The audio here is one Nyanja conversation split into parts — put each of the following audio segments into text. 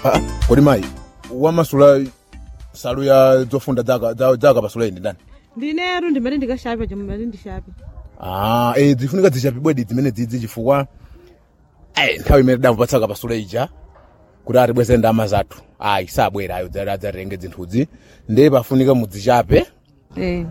Ah, kodi mayi wamasula salu ya zofunda zaka za- zakapasula indi ndani ndineru ndimati ndikashape chomwe mati ndishape ah eh zifunika zichape bwedi zimene dzidzi chifukwa eh nthawi imene damupatsa kapasula ija kuti atibweze ndama zathu ayi sabwera ayo dzati adzatenge zinthuzi ndiye pafunika mudzichape eh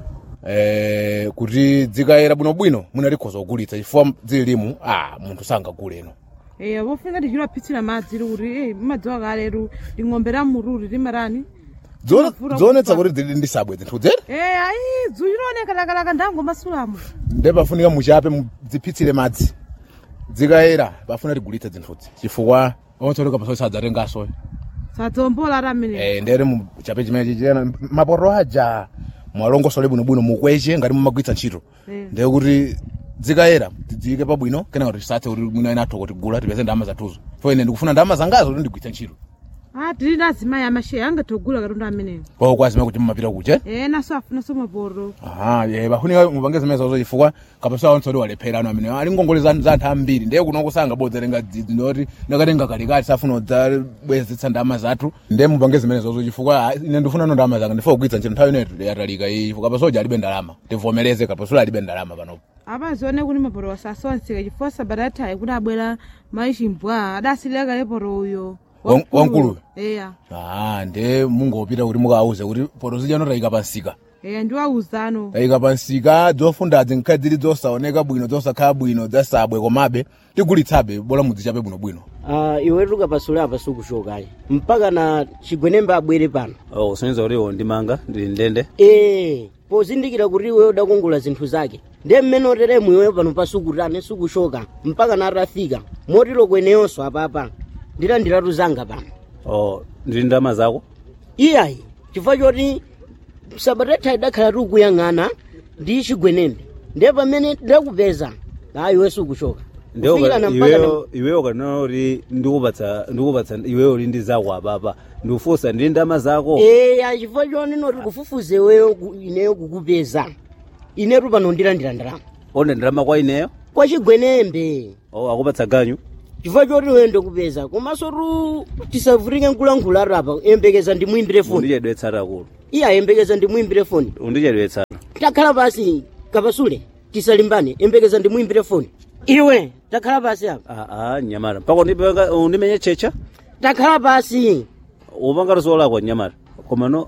eh kuti dzikayera bwinobwino munalikhoza kugulitsa chifukwa zilimu ah munthu sangaguleno eh pofunika tichilapitsira madzi kuti eh madziwa kaleru ling'ombe la mururi limarani Zione- Mavura zionetsa kufa. kuti zili ndi sabwe zinthuzi eh ayi dzulironeka lakalaka ndango masulamo ndiye pafunika muchape mudzipitsire madzi dzikayera pafuna tigulitse zinthuzi chifukwa onse oli kapasula sadzatengaso sadzombola ati amene eh ndere muchape chimene chichena maporo aja mwalongosole bwinobwino mukweche ngati mumagwitsa ntchito Eh. ndiye kuti dzikayera tidziyike pabwino kenaka tisathe kuti mwina ena atho kuti gula tipeze ndalama zathuzo fo ine ndikufuna ndalama zangazo kuti ndigwitse ntchito ah tili ndi azimayi amasheya angatogula katundu amenewo kwa kwazima kuti mumapita kuche eh naso afunaso maporo aha ye bafunika mupange zimene zazo chifukwa kapasula onse oli walephera ano amene ali ngongole za za anthu ambiri ndiye kuno kusanga bodzerenga dzidzi ndoti ndakatenga kalikali safuna udzabwezetsa ndalama zathu ndiye mupange zimene zazo chifukwa ah, ine ndifuna no ndalama zanga ndifuna kugwitsa ntchito nthawi inetu yatalika iyi chifukwa kapasoja alibe ndalama tivomereze kapasula alibe ndalama panopo apazione kuti maporo wasasonseka chifukwa sabata yathayi kuti abwera mayi chimbwa adasileka leporo uyo Wan- wankuluyo? eya ah ndiye mungopita kuti mukauze kuti poto zijano tayika pansika eya ndiwauzano tayika pansika zofundazi nkhazi zili zosaoneka bwino zosakhala bwino zasabwe komabe tigulitsabe bola mudzichape bwinobwino uh, iwe tukapasula apa sikuchokayi mpaka na chigwenembe abwere pano oh usonyeza kuti iwo ndimanga ndili ndende ee pozindikira kuti iwe udakongola zinthu zake ndiye mmene oteremu iwe pano pasukutane sikuchoka mpaka na atafika motero kweneyonso apapa ndilandiratu zanga pano oh ndili ndalama zako iyayi chifukwa choti sabatatha idakhala tikuyang'ana ndi chigwenembe ndiye pamene ndakupeza a iwe sikuchoka Kufikirana mpaka na- iweyo iweyo kanena kuti ndikupatsa ndikupatsa iweyo uli ndi zako apapa ndikufunsa ndili ndalama zako eya chifukwa choni noti kufufuza iweyo ku- ineyo kukupeza inetu pano ndilandira ndalama onde ndalama kwa ineyo kwa chigwenembe oh akupatsa ganyu chifukwa choti iwe ndikupeza komanso tu tisavutike nkulankhula apa yembekeza ndimuimbire foni undichedwetsana kulo iya yembekeza ndimuimbire foni undichedwetsana takhala pasi kapasule tisalimbane yembekeza ndimuimbire foni iwe takhala pasi apa aa nyamata mpaka undipanga- undimenye checha takhala pasi upanga luso lako nyamata koma no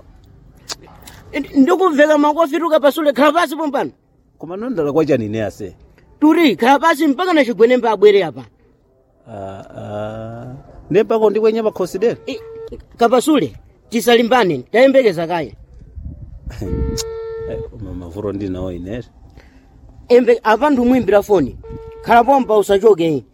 ndikuveka makofi tukapasule khala pasi pompano koma no ndala kwa chani ine ase turi khala pasi mpaka na chigwenembe abwere apa Ah, ah. ndiye mpaka undikwenya pakhosi dera I- kapasule tisalimbane tayembekeza kaya Eh, koma mavuto ndinawo ine embe apa ndimwimbira foni khala pompa usachoke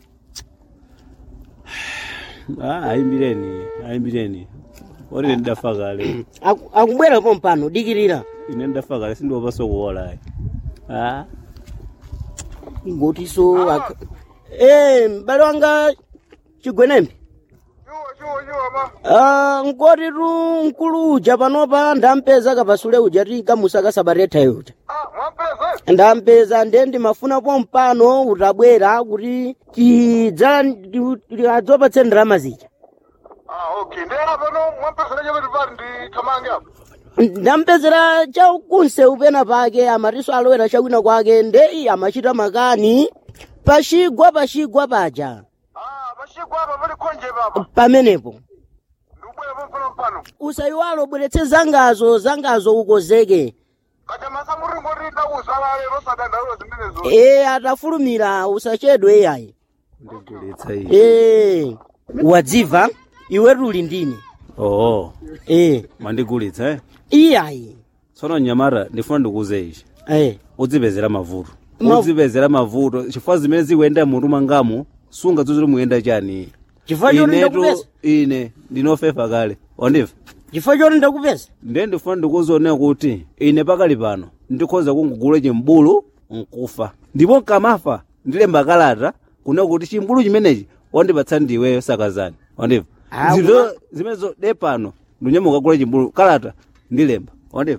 Ah, ayimbireni ayimbireni oti ndidafa kale Aku- akubwera pompano dikirira ine ndidafa kale sindiopa kuwola ayi ah ngotiso ak- eh m'bale wanga chigwenembe Ah, nkoti tu mkulu uja panopa ndampeza kapasule uja ti kamusa kasabaretha uja ndampeza ndiye ndimafuna pompano utabwera kuti tidza adzopatse ndalama zija Ah, okay. Ndiye pano mwampesera chekuti pali ndi thamange apo. ndampezera chakunse upena pake amatiso alowera chakwina kwake ndeyi amachita makani pachigwa pachigwa paja Ah, pachigwa apa pali khonje papa. pamenepo Ndikubwera pompano mpano. usayiwalo bweretse zangazo zangazo ukozeke Kacha masamuri ngoti ndakuzala lero sadandaula zimenezo. e atafulumira usachedwe iyayi ndigulitsa iyi e wadziva iwe tuli ndine oo e mandigulitsa eh iyayi tsono nyamata ndifuna ndikuuze ichi e udzipezera mavuto Ma- udzipezera mavuto chifukwa zimene zikuyenda mutu mangamo sunga zozili muyenda chani chifukwa choti inetu ndakupeza ine ndinofefa kale wandiva chifukwa choti ndakupeza ndiye ndifuna ndikuzione kuti ine pakali pano ndikhoza kungugula chimbulu nkufa ndipo nkamafa ndilemba kalata kuna kuti chimbulu chimenechi wandipatsa ndiweyo sakazani wandiva Ah, zito zimenezo de pano ndinyamuka kugula chimbulu kalata ndilemba wandiva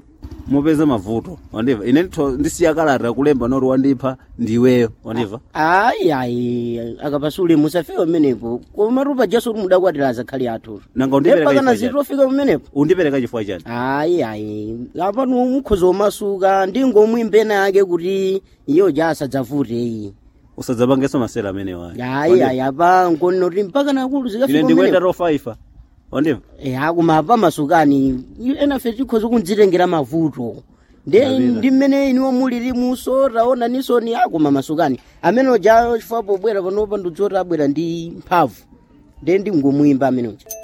mupeza mavuto wandiva ine nditho ndisiya kalata kulemba noti wandipha ndiweyo wandiva ayi ayi akapasule musafika pamenepo koma tupa jaso kuti mudakwatira azakhali athu nanga undipereka epakana chifukwa chani zitofika pamenepo undipereka chifukwa chani ayi ayi apano mukhoza omasuka ndingomwimbe nake kuti iyo jasadzavute iyi usadzapangenso masera amenewo ayi ayi ayi apa nkonoti mpaka nakulu ine zikafika ndikuyenda pamenepo tofaifa wandiva ya koma apa masukani enafe tikhoza kundzitengera mavuto nde Ndapita. ndi mmene iniwo muliri muso taona nisoni akoma masukani amene oja chifukwa pobwera panopa ndikuti abwera ndi mphamvu nde ndingomwimba amene uja